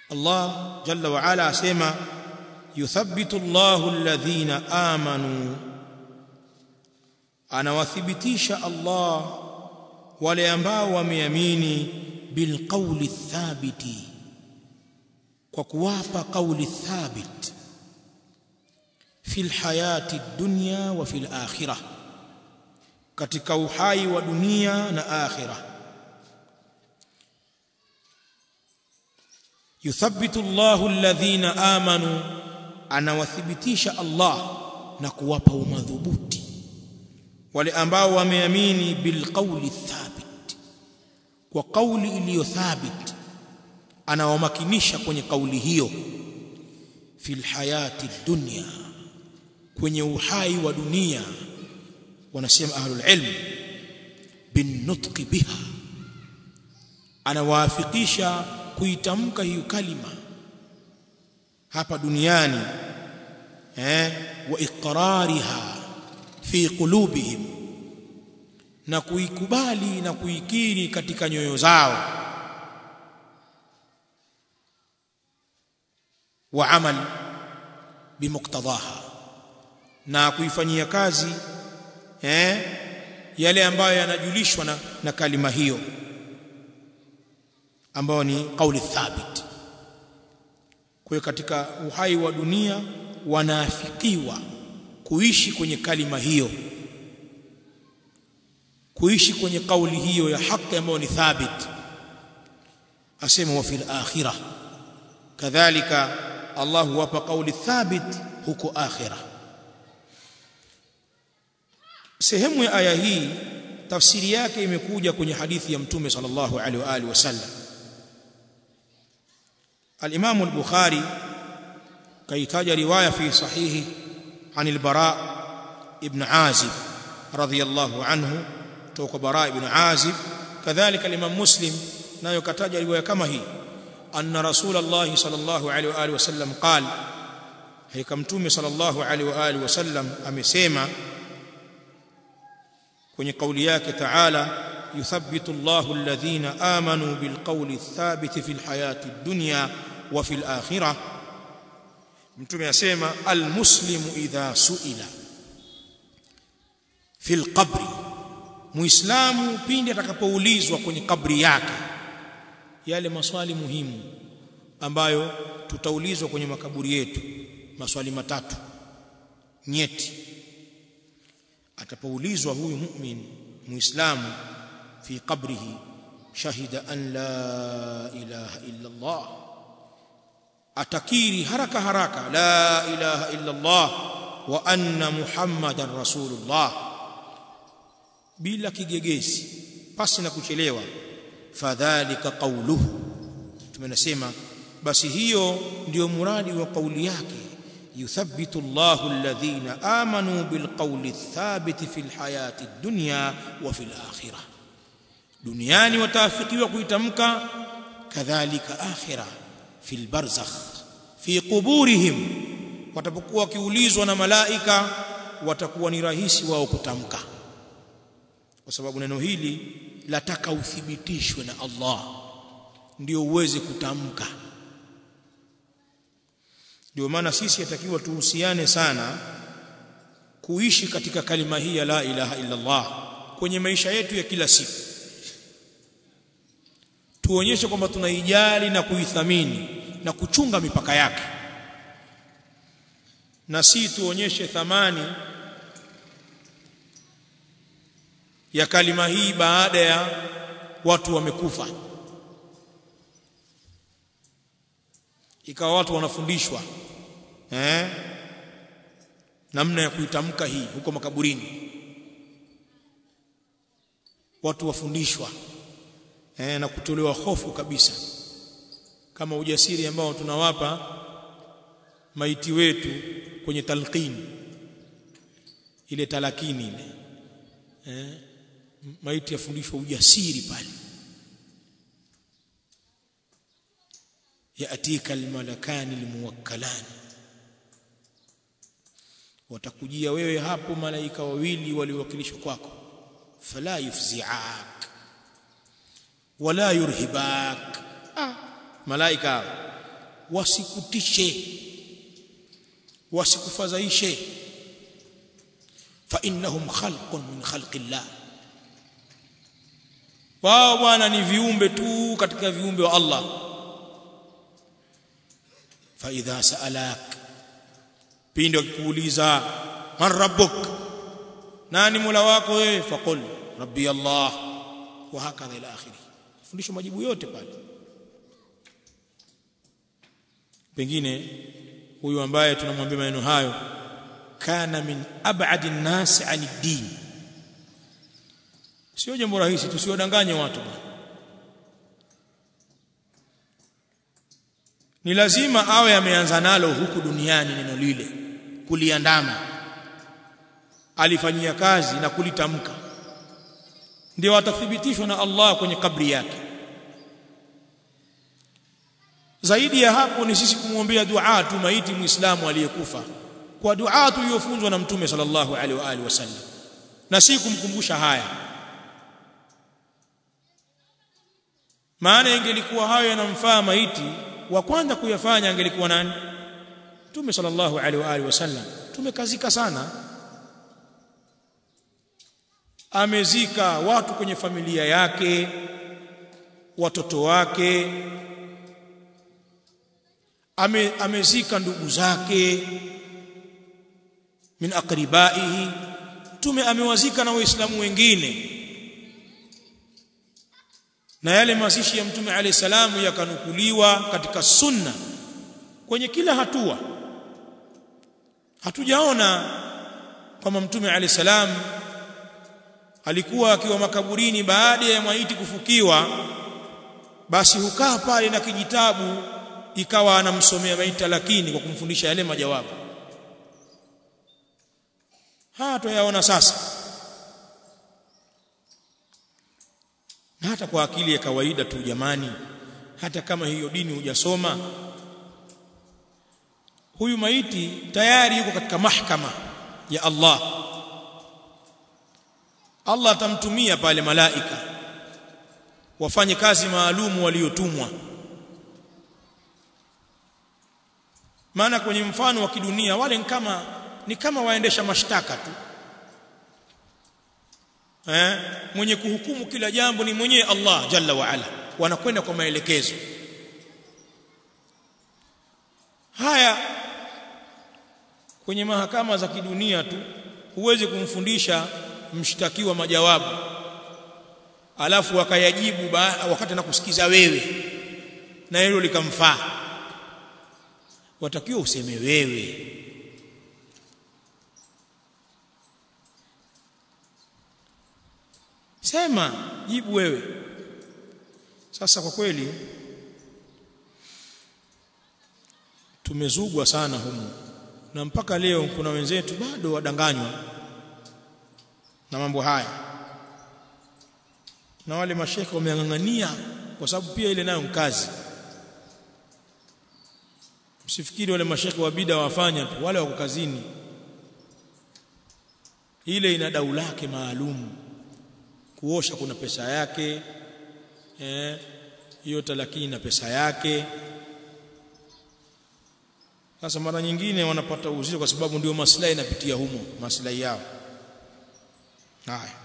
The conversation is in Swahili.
Allah jalla wa ala asema yuthabbitu Allahu alladhina amanu anawathibitisha Allah wale ambao wameamini bilqawli thabiti kwa kuwapa qawli thabit fil hayati dunya wa fil akhirah katika uhai wa dunia na akhirah yuthabbitu Allahu alladhina amanu anawathibitisha Allah na kuwapa umadhubuti wale ambao wameamini bilqawli thabit kwa kauli iliyo thabit anawamakinisha kwenye kauli hiyo fil hayati dunya kwenye uhai wa dunia wanasema ahlul ilm bin nutqi biha anawaafikisha kuitamka hiyo kalima hapa duniani eh wa iqrariha fi qulubihim na kuikubali na kuikiri katika nyoyo zao wa amal bimuktadaha na kuifanyia kazi eh yale ambayo yanajulishwa na, na kalima hiyo ambayo ni kauli thabit kwa hiyo katika uhai wa dunia wanaafikiwa kuishi kwenye kalima hiyo kuishi kwenye kauli hiyo ya haki ambayo ni thabit asema wa fil akhirah kadhalika Allah huwapa kauli thabit huko akhirah sehemu ya aya hii tafsiri yake imekuja kwenye hadithi ya mtume sallallahu alaihi wa alihi wasallam al-Imam al-Bukhari kaitaja riwaya fi sahihi عن البراء ابن عازب رضي الله عنه توك براء ابن عازب كذلك الإمام مسلم نايو كتاج رواية كما هي أن رسول الله صلى الله عليه وآله وسلم قال هي كمتومي صلى الله عليه وآله وسلم أمسيما kwenye kauli yake taala yuthabbitu Allahu alladhina amanu bilqawli thabiti fil hayati dunya wa fil akhirah mtume asema almuslimu idha suila fil qabri muislamu pindi atakapoulizwa kwenye kabri yake yale maswali muhimu ambayo tutaulizwa kwenye makaburi yetu maswali matatu nyeti atapoulizwa huyu mu'min muislamu fi qabrihi shahida an la ilaha illa Allah atakiri haraka haraka la ilaha illa Allah wa anna muhammadan rasulullah bila kigegezi pasi na kuchelewa fadhalika qawluhu tumenasema basi hiyo ndiyo muradi wa kauli yake yuthabbitu Allahu alladhina amanu bilqawli thabiti fil hayati dunya wa fil akhirah duniani wataafikiwa kuitamka kadhalika akhirah fil barzakh fi quburihim watapokuwa wakiulizwa na malaika watakuwa ni rahisi wao kutamka kwa sababu neno hili lataka uthibitishwe na Allah ndio uweze kutamka ndio maana sisi yatakiwa tuhusiane sana kuishi katika kalima hii ya la ilaha illa Allah kwenye maisha yetu ya kila siku tuonyeshe kwamba tunaijali na kuithamini na kuchunga mipaka yake na si tuonyeshe thamani ya kalima hii baada ya watu wamekufa ikawa watu wanafundishwa eh namna ya kuitamka hii huko makaburini watu wafundishwa eh na kutolewa hofu kabisa kama ujasiri ambao tunawapa maiti wetu kwenye talqini ile talakini ile eh maiti yafundishwa ujasiri pale yatika almalakani almuwakkalani watakujia wewe hapo malaika wawili waliowakilishwa kwako fala yufzi'ak wala yurhibak ah, malaika wasikutishe wasikufadhaishe fa innahum khalqun min khalqillah wao bwana ni viumbe tu katika viumbe wa Allah fa idha sa'alak pindi akikuuliza man rabbuk nani mola wako wewe faqul rabbi Allah wa hakadha ila akhirih fundisho majibu yote pale pengine huyu ambaye tunamwambia maneno hayo kana min ab'adi an-nas 'ani din sio jambo rahisi tusiwadanganye watu bwana ni lazima awe ameanza nalo huku duniani neno lile kuliandama alifanyia kazi na kulitamka ndio atathibitishwa na Allah kwenye kabri yake zaidi ya hapo ni sisi kumwombea dua tu maiti muislamu aliyekufa kwa dua tuliyofunzwa na mtume sallallahu alaihi wa alihi wasallam na si kumkumbusha haya maana ingelikuwa hayo yanamfaa maiti wa kwanza kuyafanya angelikuwa nani mtume sallallahu alaihi wa alihi wasallam tumekazika sana amezika watu kwenye familia yake watoto wake ame, amezika ndugu zake min aqribaihi tume amewazika na waislamu wengine na yale mazishi ya mtume alayhi salamu yakanukuliwa katika sunna kwenye kila hatua hatujaona kama mtume alayhi salam alikuwa akiwa makaburini baada ya maiti kufukiwa basi hukaa pale na kijitabu ikawa anamsomea maiti lakini kwa kumfundisha yale majawabu haya tuyaona sasa na hata kwa akili ya kawaida tu jamani hata kama hiyo dini hujasoma huyu maiti tayari yuko katika mahkama ya Allah Allah atamtumia pale malaika wafanye kazi maalumu waliotumwa maana kwenye mfano wa kidunia wale ni kama ni kama waendesha mashtaka tu eh mwenye kuhukumu kila jambo ni mwenyewe Allah jalla wa ala wanakwenda kwa maelekezo haya kwenye mahakama za kidunia tu huwezi kumfundisha mshtakiwa majawabu alafu akayajibu wakati anakusikiza wewe na hilo likamfaa watakiwa useme wewe sema jibu wewe sasa kwa kweli tumezugwa sana humu na mpaka leo kuna wenzetu bado wadanganywa na mambo haya na wale mashekhe wameang'ang'ania kwa sababu pia ile nayo mkazi msifikiri wale mashekhe wa bida wafanya tu wale wako kazini ile ina dau lake maalum kuosha kuna pesa yake eh hiyo talakini na pesa yake sasa mara nyingine wanapata uzito kwa sababu ndio maslahi inapitia humo maslahi yao haya